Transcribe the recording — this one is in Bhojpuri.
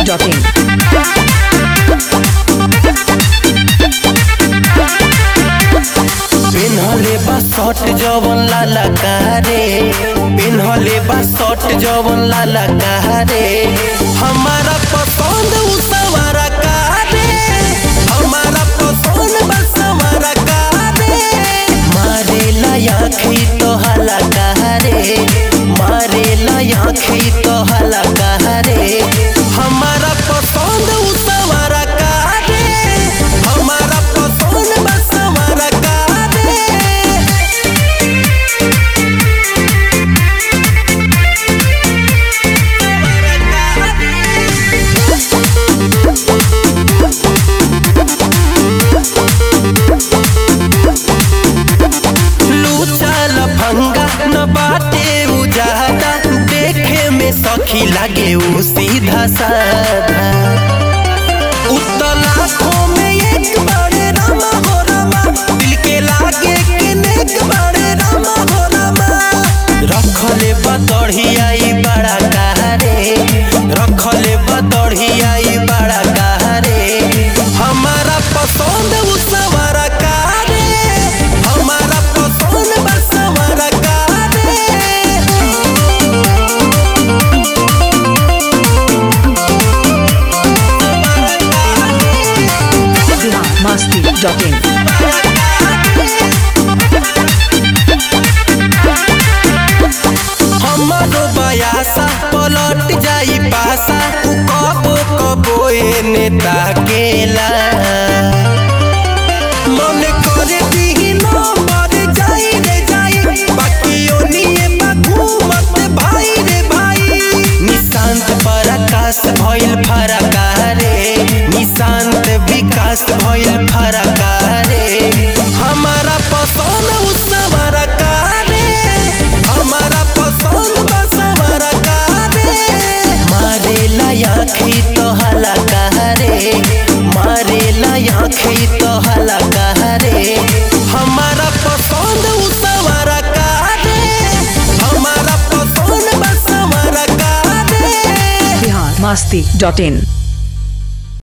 biharmasti.in पिन्हले बा शर्ट जवन लाला कारे पिन्हले बा शर्ट जवन लाला कारे हमारा पसंद उ सवारा कारे हमारा पसंद बा सवारा कारे मारे ला आँखी तो हला कारे मारे ला आँखी तो हला कारे हमारा पसंद उ सवारा कारे हमारा पसंद बा सवारा कारे लूचल भंगा न बाटे उजादा देखे में सखी लागे उ सीधा साधा उतला खो में एक बड़े रामा हो रामा दिल के लागे कि नेक बड़े रामा हो रामा रखले बदढ़ियाई बड़ा कहारे रखले बदढ़ियाई बड़ा कहारे हमारा पसंद उ सवारा कारे हमारा पसंद बा सवारा कारे biharmasti.in हमारो बयासा पलट जाई पासा उ कबो कबो एने ताकेला मन करे दिही नंबर जाई रे जाई बाकी ओनिए बा घूमत भाई रे भाई निशांत पर आकाश भइल फरका रे निशांत विकास भइल फरका रे हमारा पसंद उ सवारा रे हमारा पसंद बा सवारा रे मारे ला आँखी तो हला रे मारे ला आँखी तो हला रे हमारा पसंद उ सवारा रे हमारा पसंद बा सवारा रे biharmasti.in